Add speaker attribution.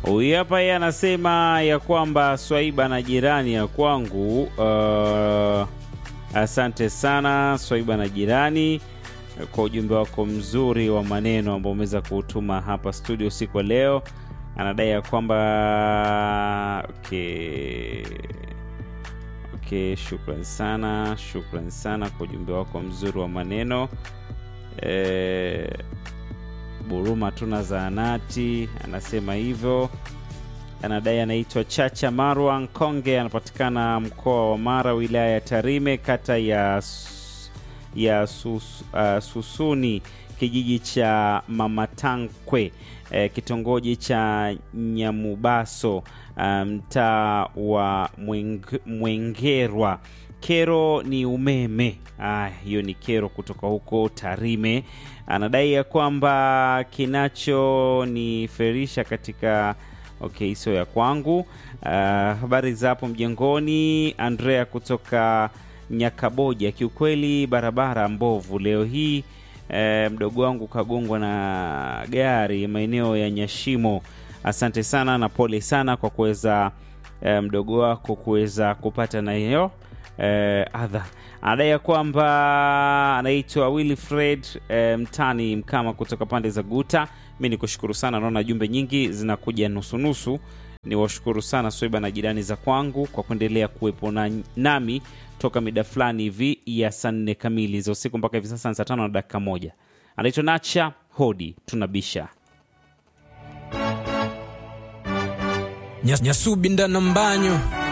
Speaker 1: Huyu hapa yeye anasema ya kwamba Swaiba na jirani ya kwangu. Uh, asante sana Swaiba na jirani kwa ujumbe wako mzuri wa maneno ambao umeweza kuutuma hapa studio usiku wa leo. Anadai ya kwamba okay. Okay, shukran sana, shukran sana kwa ujumbe wako mzuri wa maneno e, Buruma tuna zaanati anasema hivyo. Anadai anaitwa Chacha Marwa Nkonge, anapatikana mkoa wa Mara, wilaya ya Tarime, kata ya, S- ya sus, uh, Susuni, kijiji cha Mamatankwe, eh, kitongoji cha Nyamubaso, ah, mtaa wa Mweng- Mwengerwa. Kero ni umeme. Ah, hiyo ni kero kutoka huko Tarime. Anadai ya kwamba kinachoniferisha katika okay, sio ya kwangu. Ah, habari za hapo mjengoni, Andrea kutoka Nyakaboja. Kiukweli barabara mbovu leo hii. Eh, mdogo wangu kagongwa na gari maeneo ya Nyashimo. Asante sana na pole sana kwa kuweza eh, mdogo wako kuweza kupata na hiyo eh, adha. Anadai ya kwamba anaitwa Wilfred eh, Mtani Mkama kutoka pande za Guta. Mi ni kushukuru sana, naona jumbe nyingi zinakuja nusunusu. Ni washukuru sana Swaiba na jirani za kwangu kwa kuendelea kuwepo na, nami toka mida fulani hivi ya saa nne kamili za usiku mpaka hivi sasa ni saa tano na dakika moja. Anaitwa Nacha Hodi, tunabisha
Speaker 2: Nyas- nyasubi ndana mbanyo